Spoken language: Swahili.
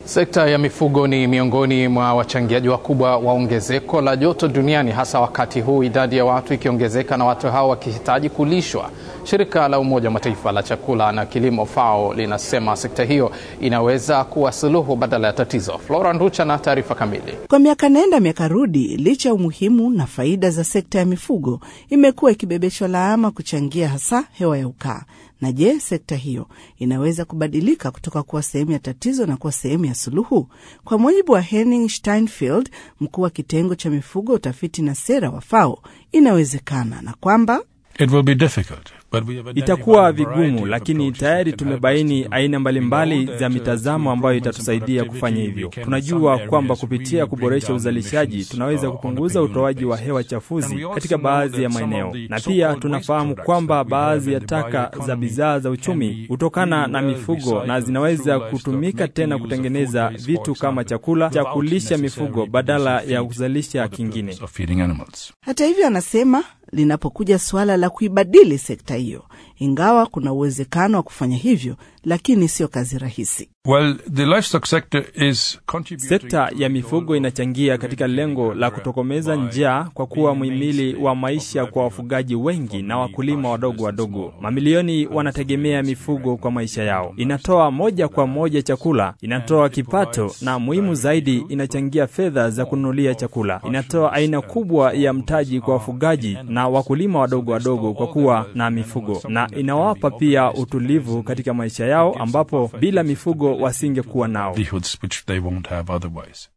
Sekta ya mifugo ni miongoni mwa wachangiaji wakubwa wa ongezeko la joto duniani, hasa wakati huu idadi ya watu ikiongezeka na watu hao wakihitaji kulishwa. Shirika la Umoja wa Mataifa la chakula na kilimo FAO linasema sekta hiyo inaweza kuwa suluhu badala ya tatizo. Flora Nducha na taarifa kamili. Kwa miaka nenda miaka rudi, licha ya umuhimu na faida za sekta ya mifugo, imekuwa ikibebeshwa lawama kuchangia hasa hewa ya ukaa. Na je, sekta hiyo inaweza kubadilika kutoka kuwa sehemu ya tatizo na kuwa sehemu ya suluhu? Kwa mujibu wa Henning Steinfeld, mkuu wa kitengo cha mifugo, utafiti na sera wa FAO, inawezekana na kwamba It will be difficult. Itakuwa vigumu, lakini tayari tumebaini aina mbalimbali za mitazamo ambayo itatusaidia kufanya hivyo. Tunajua kwamba kupitia kuboresha uzalishaji tunaweza kupunguza utoaji wa hewa chafuzi katika baadhi ya maeneo, na pia tunafahamu kwamba baadhi ya taka za bidhaa za uchumi hutokana na mifugo na zinaweza kutumika tena kutengeneza vitu kama chakula cha kulisha mifugo badala ya kuzalisha kingine. Hata hivyo, anasema linapokuja suala la kuibadili sekta hiyo, ingawa kuna uwezekano wa kufanya hivyo, lakini sio kazi rahisi. Well, the livestock sector is Sekta ya mifugo inachangia katika lengo la kutokomeza njaa kwa kuwa muhimili wa maisha kwa wafugaji wengi na wakulima wadogo wadogo. Mamilioni wanategemea mifugo kwa maisha yao. Inatoa moja kwa moja chakula, inatoa kipato, na muhimu zaidi, inachangia fedha za kununulia chakula. Inatoa aina kubwa ya mtaji kwa wafugaji na wakulima wadogo wadogo kwa kuwa na mifugo, na inawapa pia utulivu katika maisha yao ambapo bila mifugo wasingekuwa nao. livelihoods which they won't have otherwise.